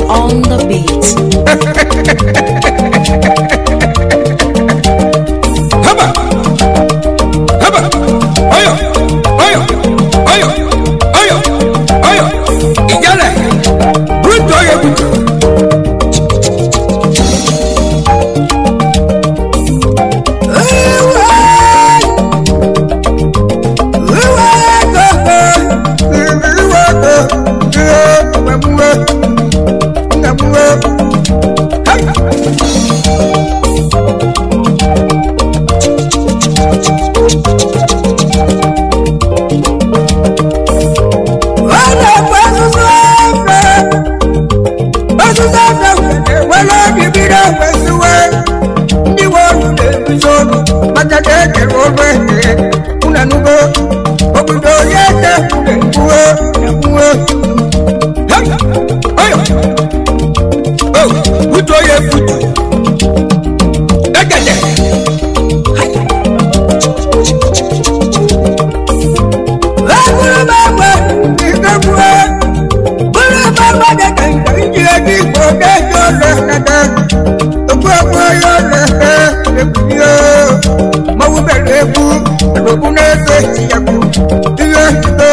on the beat. haba haba oyo oyo oyo oyo oyo ìjálẹ̀ bruto oyo bruto. obodo ya tekwuru egbuo egbuo oyo o butu oye butu egede eburu m egbe ikegbuo buru m egbe dị ka nke iji ego igbo ga-eji ụlọ nede okwu okwu onye ụlọ ekwurie mawubere egwu egwu na-eto eti ya bụ ihe njido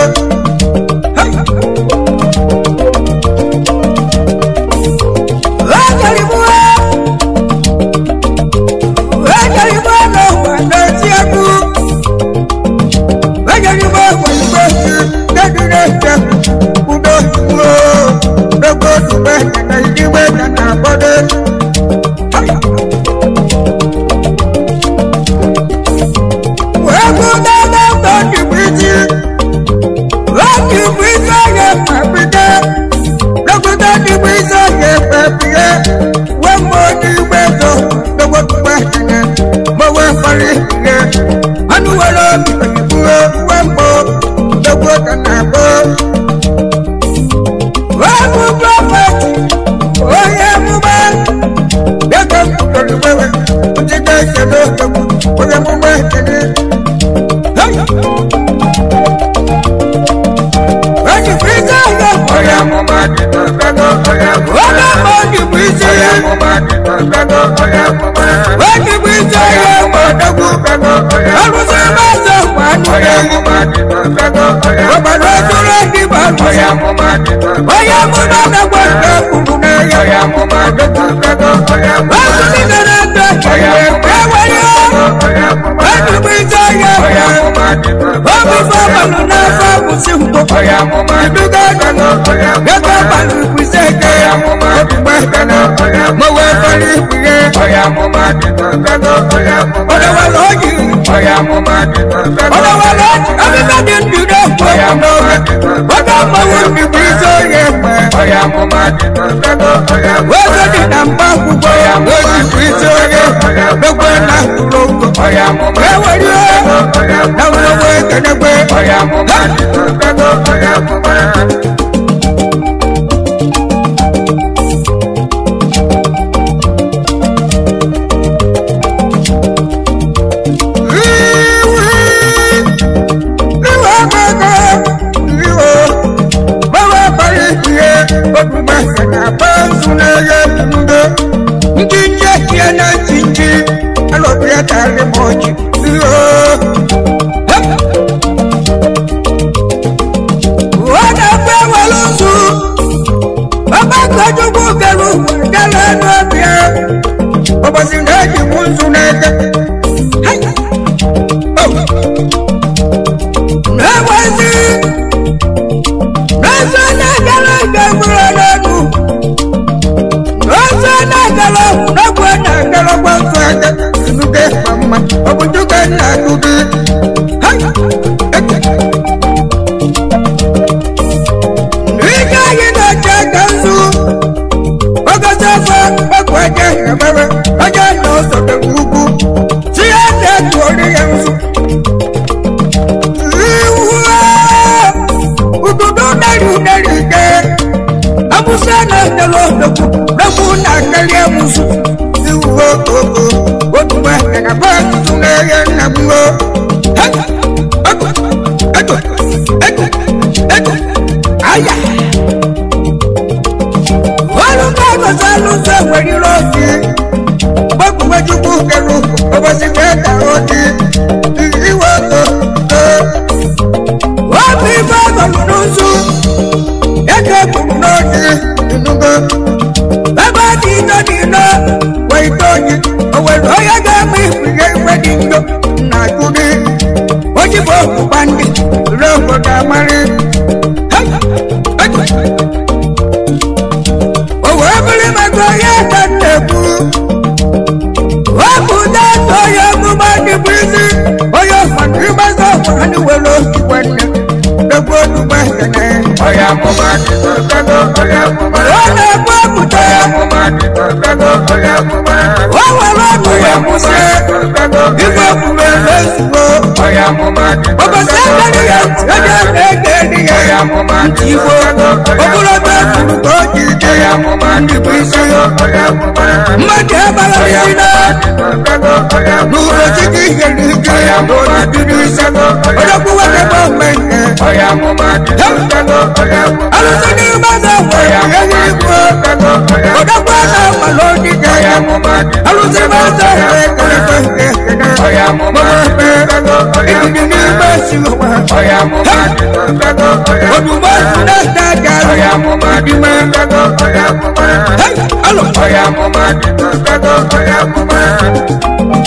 dìbò pàǹdì lóko dàmárì. owó ebili mẹgbẹ yẹ tẹnẹkù wọ́n kú dẹ́tọ̀ yẹ mú bá dìbò sí oyè fàtí bá sọ wà ní wẹlé ìwẹ̀nẹ̀ lóko dùgbẹ́ tẹ̀lé. Oya mo ma di to gbẹdọ, oya mo ma. wọ́n lè gbọ́ kùtẹ́ Oya mo ma di to gbẹdọ, oya mo ma. wọ́n wà lọ́dún Oya yẹ mo kù ma sí di to gbẹdọ, ìgbà kùmẹ̀ lẹ́sùn o. oya mo ma di to ọba sẹ́gbẹ́ ni yẹ ẹ̀jẹ̀ ẹ̀jẹ̀ ni yẹ Oya mo ma di to ìwò gbẹdọ, òkúrò bẹ́ẹ̀ kùrù tó jìjì oya mo ma di to gbẹdọ, oya mo ma. mmadụ ebara Oya isi mo na ma di to gbẹdọ, oya mo ma. n'ụlọ chike ihe n'ike Oya mo ma di to gbẹdọ, oya ọdọkwu mo nwoke bụ ma. mmemme Oya mo ma di to gbẹdọ, oya mo ma. alụsị n'ime ọzọ nwere Oya mo ihe ma di igwe to gbẹdọ, oya mo ma. ọdọkwu aka mmalụ odide Oya mo ma di to alụsị n'ime ọzọ nwere kelekwe nke ekene Oya mo ma di to gbẹdọ, oya mo ebidi ma. n'ime si ụwa Oya mo ma di to gbẹdọ, oya mo ma. ozugbo si na-ete aja Oya mo ma di to gbẹdọ, oya mo ma. alụ Oya mo ma di to gbẹdọ, oya mo ma.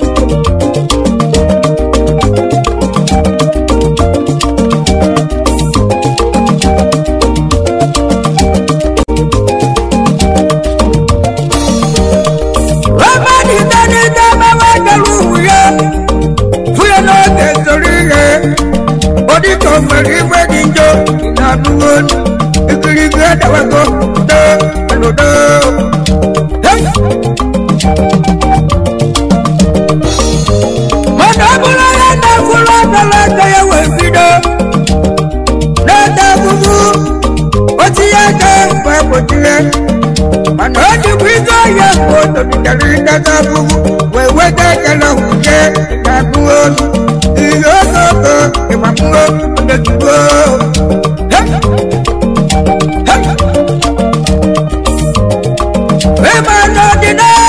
Ramadi tani dama wa galu wuye Fuye n'oge sori ihe Odi ko meri ife dị njọ Ina nuwo Ikiri gbe dawago Do alo do Hey! Mọ̀nà búrọ̀ yẹ na fúlọ̀ dọ̀lọ̀ tẹ̀yẹ wẹ̀ fido N'ẹ̀dá fufu O ti yẹ kẹ́ fẹ́ kò tilẹ̀ mana ọ dị bụ ike ọhịa ka o tobitere ndata abụghị wee weta ekele nwunye na-abụ olu ihe ogogo ịgbapụo odetugo ịma n'ọdịnala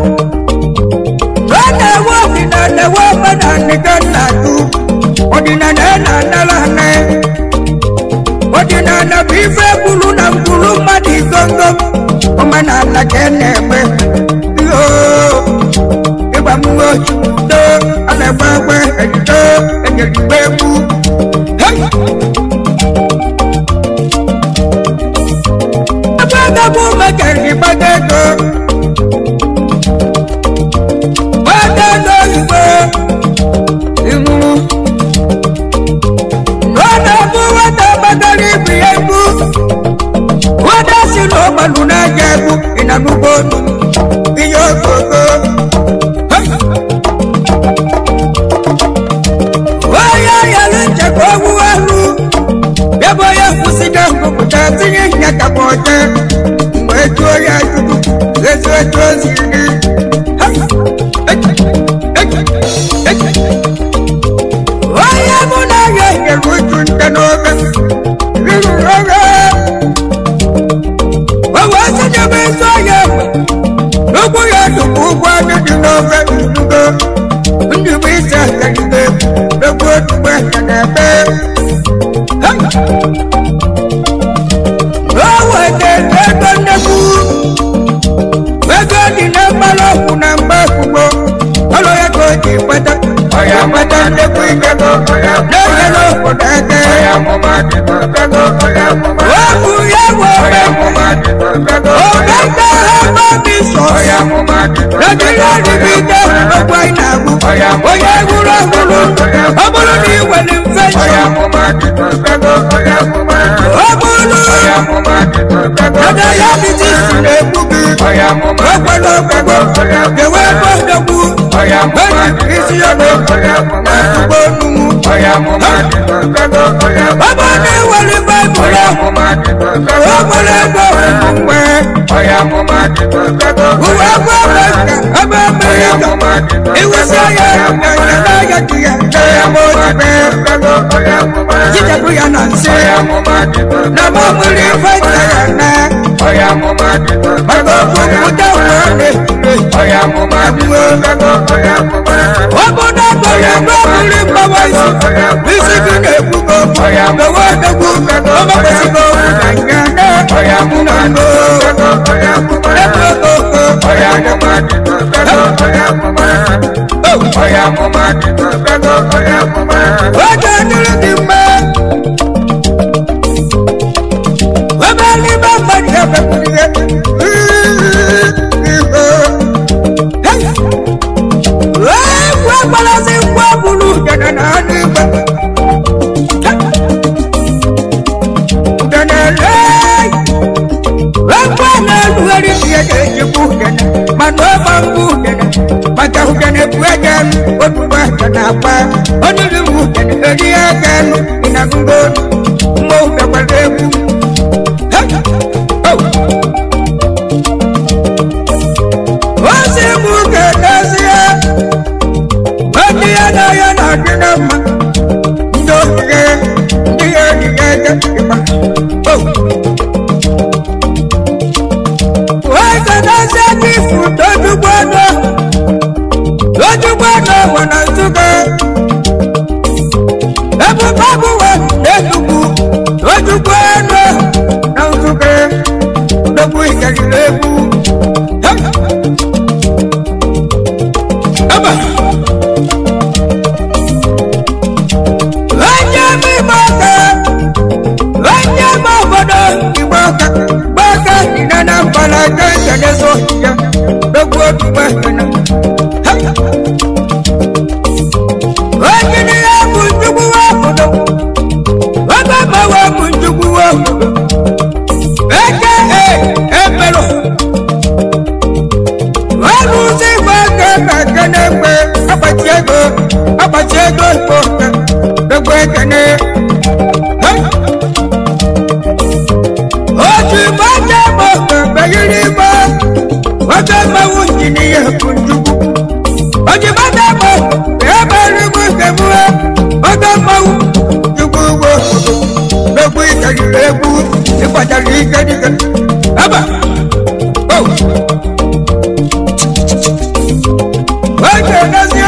ọ na-ewe ọdịnala ewe omenala ka nna-atụ ọdịnala na-anara ane ọdịnala bụ ife kwuru na mkpụrụ mmadụ igongo omenala ka a na-eme yoo ịgba mmụọ do a na-egbe egbe ejido enyerigbe egwu Hey! ebe agabụ mekere ịgbago ego gbado ego igbo ịhụrụ ọ na-abụ nwata gbagara ibu ya egwu nwata si n'ọgbalụ na-aja egwu ị na n'ugbo olu ihe ogogo onye yalụ nchekwa ogwu elu ebe onye kwụsịga ngụpụta tinye ihe kapa ọcha mgbe ejuo ya ajụjụ ezu etu o siri dị onye mụ na ya nyere uju nte n'obe riri oge Wawa sanya bai so ya N'ugwu ya dukwu ụgwọ anyị dị n'ofe ndugo Ndị bụ isi akarịbe N'ugwu otukwe ya na-ebe O wetara ego nnekwu Ego dị na mmanụ ọkwụ na mgbe ekwugbo Ọlụ ya ka o ji kpata Oya mo ma di to gbẹdọ, oya mo ma. Na-enyere obodo aka Oya mo ma di to gbẹdọ, oya mo ma. Wepụ ya Oya webe mo ma di to gbẹdọ, Oge ndị agha mmadụ sọsọ oya mo ma di to Nàìjíríà níbi ìjẹ́ ọgbà ìnàgù. Onye ewúro ewúro, ọ bụrụ na ị nwere infection. Oya mo ma di to gbẹdọ, oya mo ma. Ọ bụrụ Oya mo ma di to gbẹdọ, na diabetes na-egbu gị. oya mo ma. Ekwela ọgwụgwọ, kewe ebe ọdọgbu. Oya mo ma di Ezi to isi ọdọ, oya mo ma. ezigbo onugbu. Oya mo ma di to gbẹdọ, oya mo Ọ bụrụ na ị nwere Baịbụl Oya ahụ, mo ma di to o gbẹdọ, nwere ebe ọgwụgwụ mgbe. oya mo ma di to gbẹdọ, Uwe agwọ ebe ka ebe mmiri oya ka. mo ma di to Iwusi ya na ya n'ahịa dị ya. Oya mo ma di Ebe to gbẹdọ, oya mo ma. Jichapụ ya na nsị. Oya mo ma di to Na gbẹdọ, mọ mmiri feta ya na. oya mo ma di to Maka gbẹdọ, oya okwupụta ụwa na-ekure. Oya mo ma di to gbẹdọ, oya mo ma. Obodo gbara ebe mmiri mgbawa isi. Isi gị na-ekwugo. Mewe odogwu. Ọmakwesịghị okwu na nga na. Oya mo ma di to gbẹdọ, oya mo ma. Ebe ogo. Oya mo ma di to gbẹdọ, oya mo ma. Oya mo ma di to gbẹdọ, oya mo ma. oge dịrị gị mma ebe n'ime mmadụ ya mepụrụ ihe egwu agbalazi ngwa bụrụ udene na anụ igwe udene lee egwu a na-erugharị ihe ga-ejikwa udene mana ọ ma mbụ udene maka udene bụ ege elu otubo aka na-agba onye bụ udene eri aka elu dị na ngo mma udekwara egwu ozi mụ ga-edozie ndị ya na ya na-adị na mma ndị ogige ndị ya ejije ege ịgba wegedozie gị ifu tojugbo ọnụ tojugbo ọnụ ụwa na nzugo ebube abụwa na-etugbu tojugbo ọnụ na nzugo ndogbu ikeriri egwu Aba. onye m igbo ọka onye m obodo igbo ọka igbo ọka dị na na mbala aka nkenezo ya dogbu otu gbahena onye na ya bụ njugbu obodo oge mawa bụ njugbu obodo eke emerụ ọrụzi igbo aka na ekene mgbe akpati ego akpati ego igbo ọka dogbu ekene otu igbo aka bụ mbeghiri igbo oge mmanwụ injinia bụ njugbu ojibata bụ ebe nrigbu nke mụọ oge mmanwụ njugbu ugbo dogbu ikeriri egwu ịkpachara ike dike aba oh. oge dozie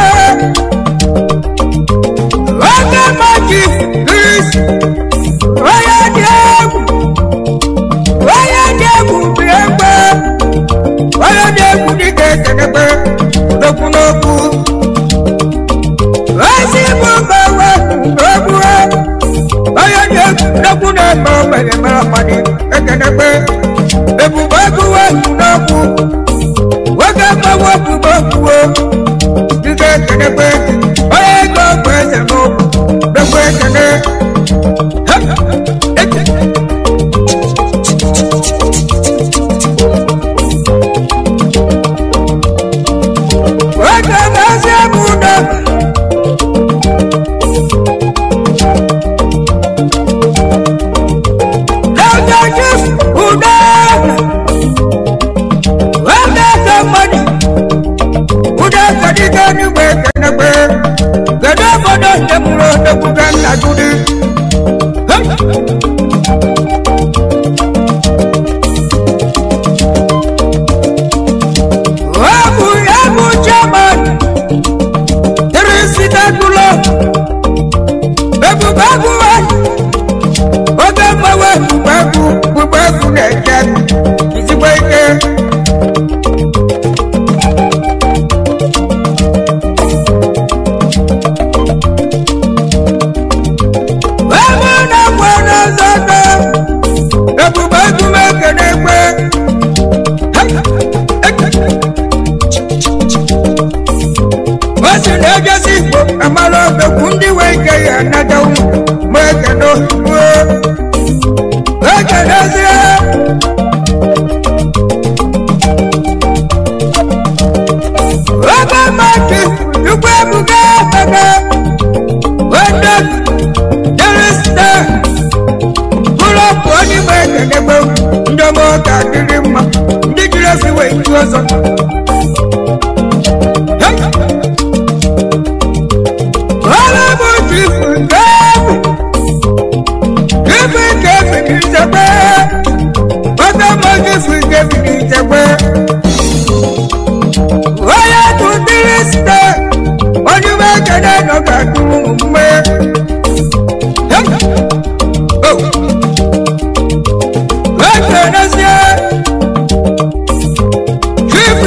oge maji gris onye dị egwu onye dị egwu bụ egbe onye dị egwu dịka ekenegbe dokwu n'okwu ozi bụ mgbanwe n'okwu onye dị egwu dokwu na-eme ogbenye mere mmadụ ekenegbe ebube egwuwe n'okwu nwoke mgbanwe bụbe okwuo dịka ekenegbe onye ego bụ eze n'okwu dokwu ekene nwoke na-ezi ebe udo n'oge jif udo nwoke ka mmadụ udo kadịga n'igwe ekenegbe kedu obodo nke mụrụ odekwuga nna gụdị ọ bụ ya bụ chairman tirisidadụlọ ebube agụwa oge mgbanwe bugbe egwu bugbe egwu na-eje izigbo ike ebe na mgbe n'ọzọta ebube egwu m ekene ekwe o si na ejesi igbo amara obekwu ndị wee ike ya nata ụmụ ma ekene ozugbo ekenezie oge mmadụ ugbo ebuga ekene wende derista bụrọpụ onye igbo ekenegbe ndị ọma ọka dịrị mma ndị jiri esi wee ju ọzọ ọrụ bụ jifu nke efu jifu nke efu n'ichekwe oge mma jifu nke efu n'ichekwe onye bụ dirista onye igbo ekene nọ ka dụrụ mgbe ekenezie chief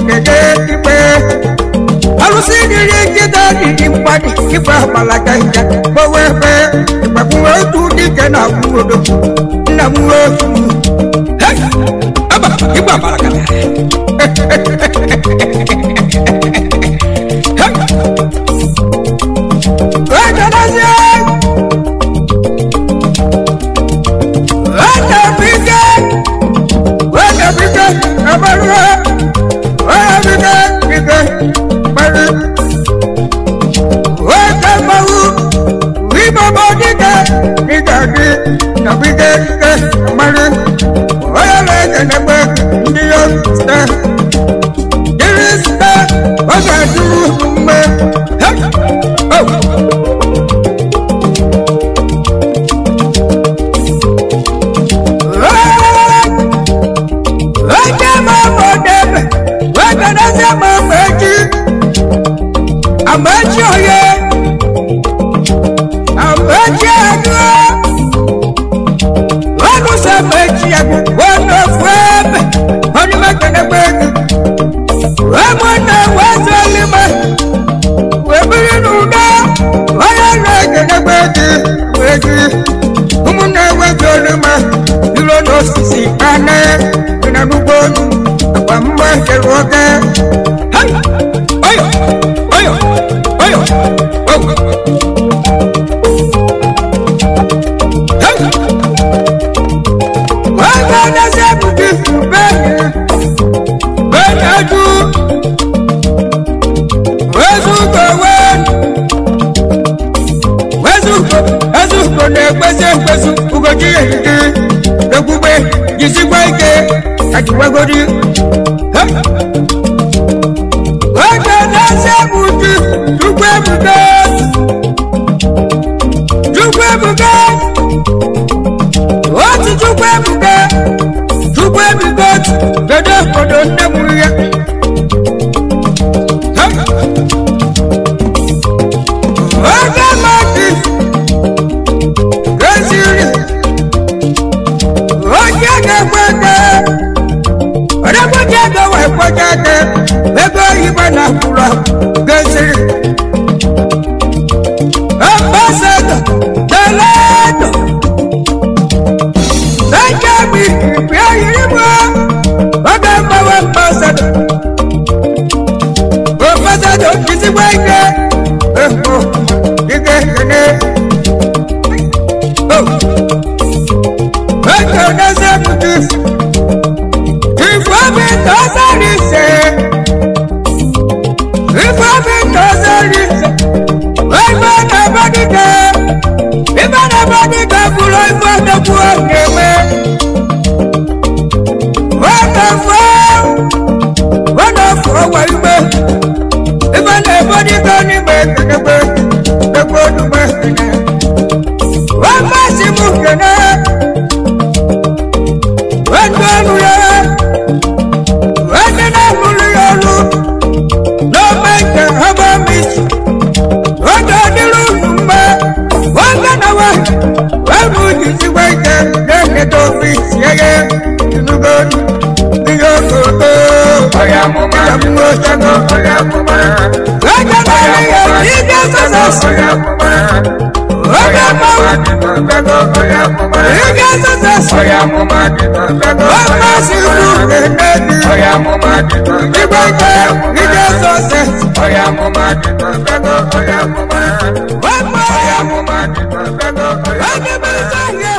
dede ikpe alụsị dịrị nkịta dịdị mgbadị ikpe agbalaga nja gbowe ebe ịgbakwuwe otu dike na akwụodo nna m nwe otu Hey! Aba, igwe agbalaga Ekelezie! Ekebike! Ekebike! Eberuo! Ekebike! Bike! Gbari! Ekemgbawu! Ibaba dike! Dike dị na bike dike gbari! Onye na-ekenegbe ndị ya site! Dịrị site! Ọ ga-adịru mgbe! Hey! Oh! Wake mama debe, wake nase mama eji, ameji oye, ameji adu, wanu se meji adu, wanu fwebe, wani mekene kweki, wemwene wezelime, webiri nuda, waya lekene kweki, kweki, umune wezelime, ilo n'osisi ane, ina n'ugbodu, akwa mgbe kere oke. Hai! Oyo! Oyo! Oyo! Oyo! Hai! Wẹ́gbẹ́ lẹ́sẹ̀ bùkún fún bẹ́ẹ̀ bẹ́ẹ̀ ẹ̀dú. Wẹ́sùkò wẹ́ẹ̀nù. Wẹ́sùkò Wẹ́sùkò na-ekwesị ekwesị ugochi ehihie. Ekwugbe jisikwa ike kachiwegodi. Wẹ́gbẹ́ lẹ́sẹ̀ bùkún Chukwu ebuka. Chukwu ebuka. otu chukwu ebuka chukwu ebuka otu kedu obodo nne m ya oge mmadụ goziri onye ga-ekwe ego ọdọgboji ego wee kpoja ego ego oyibo na kwuru goziri ambasadọ teledo Benjamin Bíayìrìmọ́ ọ̀gá mọ̀wé pàṣẹdọ̀. Ó pàṣẹdọ̀ kìsì wáyé ẹ̀kọ́ gígé gẹ́gẹ́. Ẹ̀kọ́ lẹ́sẹ̀ kùtù. Ìfọ́ mi tọ́ sáré ṣe. Ìfọ́ mi tọ́ sáré ṣe. Ẹ̀gbọ́n náà bọ́ dídẹ. Ìfọ́ náà bọ́ dídẹ kúrò ìfọ́ náà kú ọ̀gẹ̀wẹ̀. Wonderful, wonderful, wàlúwẹ̀. Ibẹ̀ lè bọ́dí kan ní gbẹ̀gbẹ̀gbẹ̀, gbẹ̀gbẹ̀ olùgbẹ̀ kẹ̀nẹ̀. Wọ́n bá sí mú kẹ̀nẹ̀. Wọ́n tó lu yẹ. Wọ́n ní náà mú lu yẹ lu. Ló mẹ́kẹ̀ ọmọ mi sùn. Wọ́n tó nílùú nùmbẹ́. Wọ́n gbẹ́nà wá. Wọ́n mú jìjì wẹ́jẹ̀ lẹ́yìn tó fi ṣẹ́yẹ. Inú gbọ́dọ̀ ní yóò tó tó. Oya mo máa di tó gbẹ́gbẹ́, oya mo máa. Lọ́jọ́ bá rí yẹ kí dé sọ́sọ́ sí. Oya mo máa. Oya mo máa di tó gbẹ́gbẹ́, oya mo máa. rí dé sọ́sọ́ sí. Oya mo máa di tó gbẹ́gbẹ́, Wọ́n bá oya sí mo ìlú máa. Kẹ̀nẹ́dì. Oya mo máa di tó Ìgbà gbẹ́gbẹ́, jẹ́ oya mo ní dé máa. sọ́sọ́. Oya mo máa di tó gbẹ́gbẹ́, oya mo máa. Wọ́n mọ̀ Oya mo máa di tó gbẹ́gbẹ́, oya wọ́n ní bí sẹ́yìn.